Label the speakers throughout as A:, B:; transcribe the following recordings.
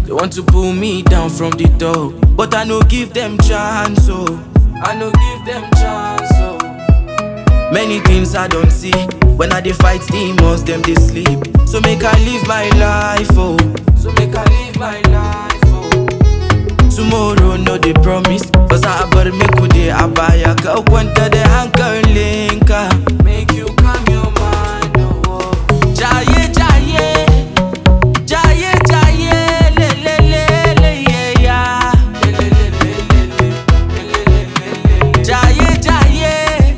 A: They want to pull me down from the top, but I no give them chance, oh. I no give them chance, oh. Many things I don't see when I dey fight demons, them they sleep. So make I live my life, oh. So make I live my life, oh. Tomorrow no dey promise, cause I bar make we dey abaya ka kwanta da hankalinka. Make you calm your mind, oh. Jaye jaye, jaye jaye, le le le le yeah yeah. Le le le le le le, le le le le le. Jaye jaye.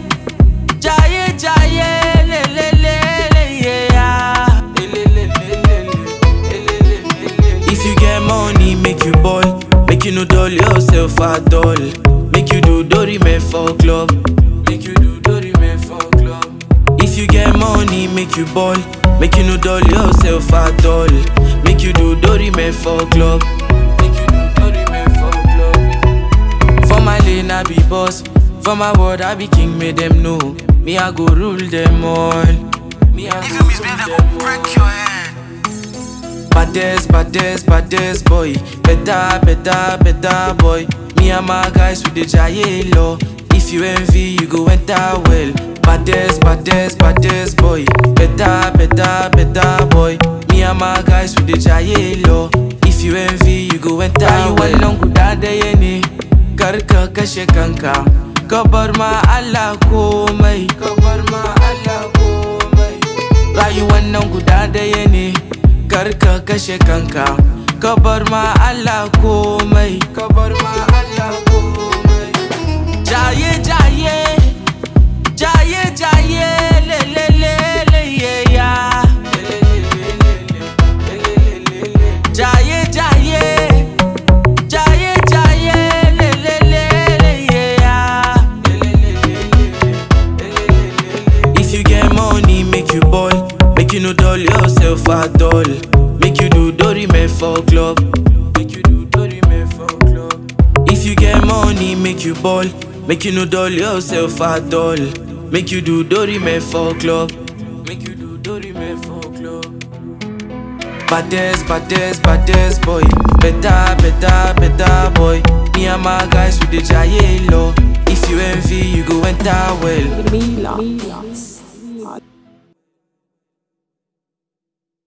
A: Jaye jaye le le le le yeah. Le le le le le le le le le le. If you get money, make you ball. Make you no dull yourself at all. Make you do Dory me for club. Make you do Dory me for club. If you get money, make you ball. Make you no dull yourself at all. Make you do Dory me for club. Make you do Dory me for club. For my lane, I be boss. For my word, I be king, make them know. Me, I go rule them all. Me, I
B: If
A: go
B: you misbehave,
A: rule
B: they
A: them
B: go break
A: all.
B: your head.
A: Baddest, baddest, baddest boy. Better, better, better boy. Me and my guys with the giant law. If you envy, you go enter well. Baddest, baddest, baddest boy. Better, better, better boy. Me and my guys with the giant law. If you envy, you go enter well. wannan guda daya ne, kar ka kashe kanka. Ka bar ma Allah komai. Ka bar ma Allah komai. rayuwar nan guda daya ne kar ka kashe kanka ka bar ma Allah komai ka bar ma Allah komai jaye jaye jaye jaye le le le le yeah yeah Le, le, le, le, le, le, le, le, le, le. jaye jaye jaye jaye le le le le yeah Le, le, le, le, le, le, le, le, le, le. If you get money, make you ball. Make you no dull yourself at all. Make you do Dory me for club. Make you do Dory me for club. If you get money, make you ball. Make you no dull yourself at all. Make you do Dory me for club. Make you do Dory me for club. Baddest, baddest, baddest boy. Better, better, better boy. Me and my guys with the giant law. If you envy, you go enter well.
C: Mila.